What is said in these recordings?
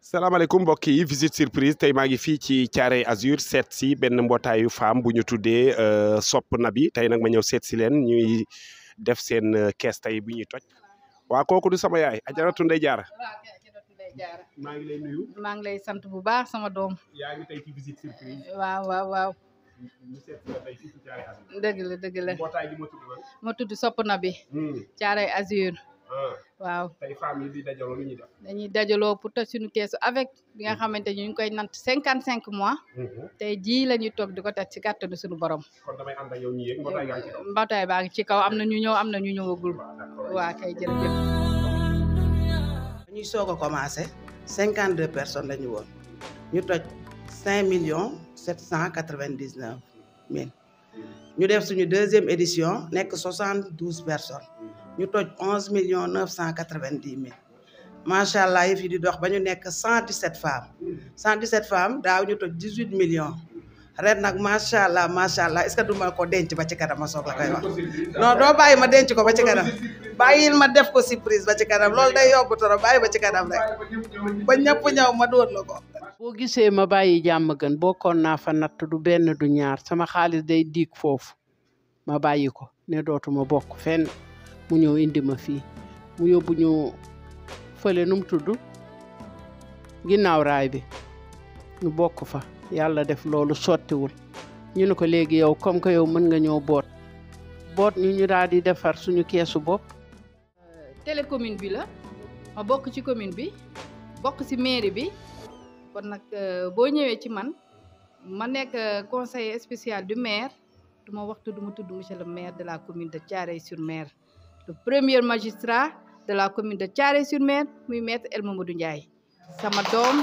salaamaaleykum mbokk yi visite surprise tey maa ngi fii ci Thiaroye Azur seet si benn mbootaayu femme bu ñu tuddee Sopp Nabi tey nag ma ñëw seet si leen ñuy def seen kees tey bu ñuy toj waa kooku du sama yaay Ajaratu Ndey Jaara maa ngi lay nuyu maa ngi lay sant bu baax sama doom yaa ngi tey ci visite surprise waaw waaw waaw ñu seet si la tey fii ci Thiaroye Azur dëgg la dëgg la mbootaay gi ma tudd lan ma tudd Sopp Nabi Thiaroye Azur waaw tey femme yi di dajaloo lu ñuy def dañuy dajaloo pour toj suñu keesu avec bi nga xamante ni ñu ngi koy nant cinquante cinq mois tey jii la ñuy toog di ko toj ci kàttanu suñu borom kon damay ànd ak yow ñi yéeg mbootaay gaa ngi ci kaw mbootaay baa ngi ci kaw am na ñu ñëw am na ñu ñëwagul waa kay jërëjëf ñuy soog a commencé cinquante deux personnes la ñu woon ñu toj cinq millions sept cent quatre vingt dix neuf mille ñu def suñu deuxième édition nekk soixante douze personnes ñu toj onze millions neuf cent quatre vingt dix mille macha allah yëf yi di dox ba ñu nekk cent dix sept femmes cent dix sept femmes daaw ñu toj dix huit millions ren nag macha allah macha allah est ce que du ma ko denc ba ci kanam ma soog la koy wax non doo bàyyi ma denc ko ba ci kanam bàyyil ma def ko surprise ba ci kanam loolu day yomb trop bàyyi ba ci kanam rek ba ñëpp ñëw ma dóor la ko. boo gisee ma bàyyi jàmm gën bokkoon naa fa natt du benn du ñaar sama xaalis day diig foofu ma bàyyi ko ne dootuma bokk fenn mu ñëw indi ma fii mu yóbbu ñu fële nu mu tudd ginnaaw raay bi ñu bokk fa yàlla def loolu sottiwul ñu ne ko léegi yow comme que yow mën nga ñëw boot boot ñu ñu daal di defar suñu keesu bopp télécommune bi la ma bokk ci commune bi bokk ci mairie bi kon nag boo ñëwee ci man ma nekk conseiller spécial du maire du ma waxtu du ma tudd monsieur le maire de la commune de Thiaroye-sur-Mer le premier magistrat de la commune de Thiaroye-sur-Mer muy maître El Mamadou Ndiaye sama doom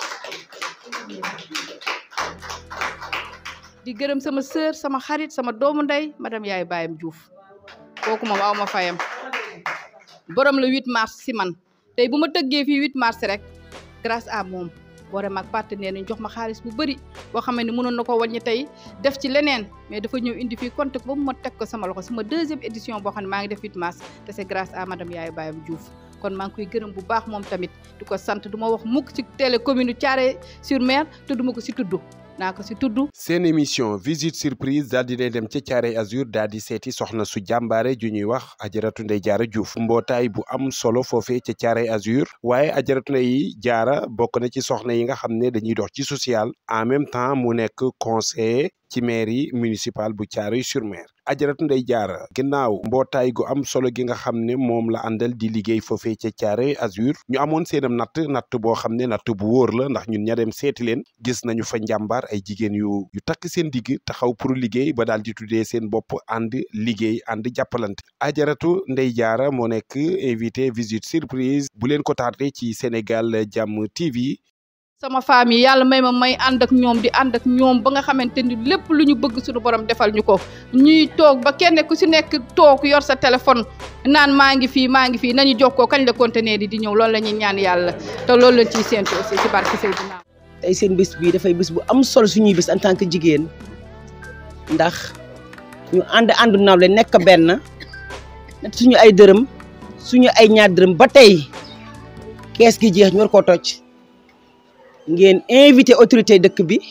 di gërëm sama sœur sama xarit sama doomu ndey madame Yaay Bayam Diouf kooku moom aw ma fayam borom le 8 mars si man tey bu ma tëggee fii 8 mars rek grâce à moom boore maag partenaire ñu jox ma xaalis bu bëri boo xam ne mënoon na ko wàññi tey def ci leneen mais dafa ñëw indi fii compte ba mu ma teg ko sama loxo sama deuxième édition boo xam ne maa ngi def 8 mars te c'est grâce à madame Yaay Bayam Diouf kon maa ngi koy gërëm bu baax moom tamit di ko sant du ma wax mukk ci télé commune Thiaroye-sur-Mer te du ma ko si tudd naa ko si tudd seen émission visite surprise daal di dem ca Thiaroye Azur daal di seeti soxna su jàmbaare ju ñuy wax Ajaratu Ndey Jaara Diouf mbootaay bu am solo foofee ca Thiaroye Azur waaye Ajaratu Ndey Jaara bokk na ci soxna yi nga xam ne dañuy dox ci social en même temps mu nekk conseiller ci mairie municipale bu Thiaroye-sur-Mer Ajaratu Ndey Jaara ginnaaw mbootaay gu am solo gi nga xam ne moom la àndal di liggéey foofee ca Thiaroye Azur ñu amoon seenam natt natt boo xam ne natt bu wóor la ndax ñun ña dem seeti leen gis nañu fa njàmbaar ay jigéen yu yu takk seen digg taxaw pour liggéey ba daal di tuddee seen bopp ànd liggéey ànd jàppalante Ajaratu Ndey Jaara moo nekk invité visite surprise bu leen ko tardé ci Sénégal Jàmm TV sama famille yàlla may ma may ànd ak ñoom di ànd ak ñoom ba nga xamante ni lépp lu ñu bëgg suñu borom defal ñu ko ñuy toog ba kenn ku si nekk toog yor sa téléphone naan maa ngi fii maa ngi fii nañu jokkoo kañ la conteneur yi di ñëw loolu la ñuy ñaan yàlla te loolu lañ ciy séntu aussi ci barke Seydina tey seen bis bii dafay bis bu am solo suñuy bis en tant que jigéen ndax ñu ànd àndu nawle nekk benn suñu ay dërëm suñu ay ñaar dërëm ba tey kees gi jeex ñu war koo toj ngeen invité autorité dëkk bi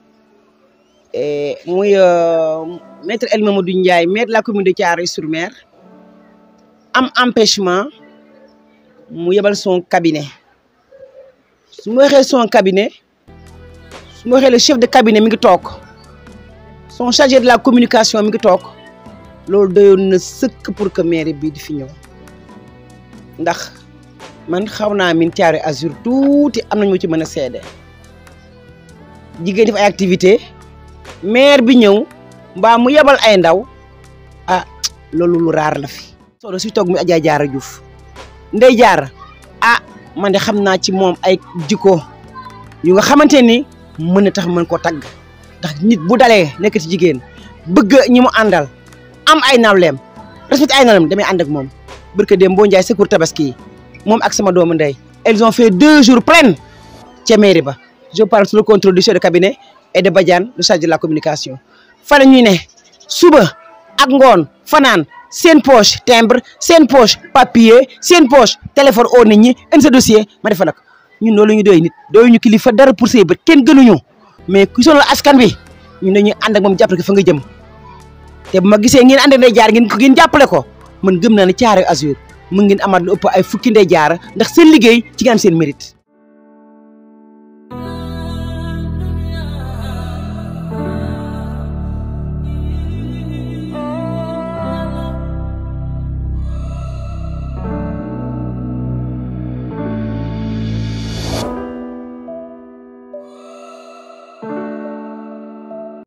muy maître El Mamadou Ndiaye maire de la commune de Thiaroye-sur-Mer am empêchement mu yebal son cabinet su ma waxee son cabinet su ma waxee le chef de cabinet mi ngi toog son chargé de la communication mi ngi toog loolu doyoon na sëkk pour que maire bi di fi ñëw ndax man xaw naa min Thiaroye Azur tuuti am nañu ma ci mën a seede jigéen def ay activité maire bi ñëw mbaa mu yebal ay ndaw ah loolu lu raar la fi solo si toog mi Adja Jaara Diouf Ndey Jaara ah man de xam naa ci moom ay jikko yu nga xamante ni mën na tax mën koo tagg ndax nit bu dalee nekk ci jigéen bëgg ñi mu àndal am ay nawleem respecté ay nawleem damay ànd ak moom barke dem boo njaay secours tabaski yi moom ak sama doomu ndey elles ont fait deux jours pleins ca mairie ba je parle sous le contrôle du chef de cabinet et de Badiane le chargé de la communication fa la ñuy ne suba ak ngoon fanaan seen poche timbre seen poche papier seen poche téléphone oo nit ñi indi sa dossier ma defal la ko ñun loolu ñu doy nit doy ñu kilifa dara pour say bët kenn gënuñu mais ku sonal askan bi ñun dañuy ànd ak moom jàppale ko fa nga jëm te bu ma gisee ngeen ànd ndey jaar ngeen ko ngeen jàppale ko man gëm naa ne Thiaroye Azur mën ngeen amaat lu ëpp ay fukki ndey jaar ndax seen liggéey ci ngeen am seen mérite